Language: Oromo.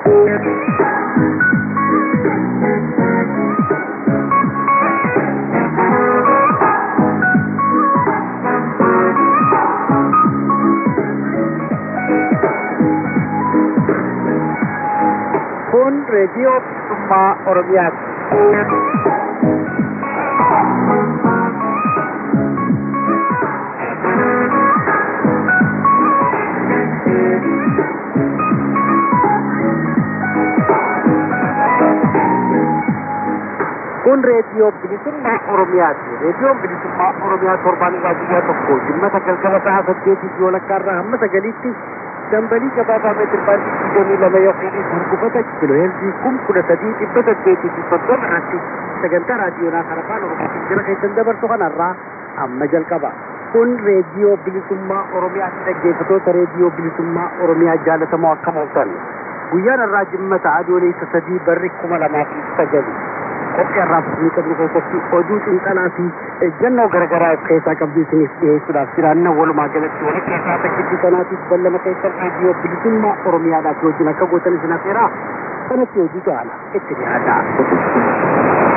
Kun reediyoo bilisummaa Oromiyaati. Kun reediyoo bilisummaa Oromiyaati. Reediyoon bilisummaa Oromiyaa torbaan irraa guyyaa tokko jimmata galgala sa'a saddeetiif yoo lakkaarraa hamma sagaliitti dambalii gabaabaa meetir baandii digdamii lama yookiin gurgufata kiilooheerzii kum kudha sadii dhibba saddeetii fi soddoma irratti sagantaa raadiyoonaa kan afaan oromootiin jira keessan dabarsu kanarraa amma jalqaba. Kun reediyoo bilisummaa Oromiyaatti dhaggeeffatoota reediyoo bilisummaa Oromiyaa jaalatamoo akkam ooltan. Guyyaan irraa jimmata adoolessa sadii barri kuma lamaa fi sagali. Qophii har'aaf isinii qabnu keessatti oduu xiinxalaa fi ejjennoo garaagaraa of keessaa qabdu isiniif dhiyeessuudhaaf jiraanna walumaa galatti walitti irraa takkitti sanaatiif ballama keessan reediyoo bilisummaa Oromiyaadhaaf wajjin akka gootan isin affeeraa kanatti hojii gaana itti dhiyaata.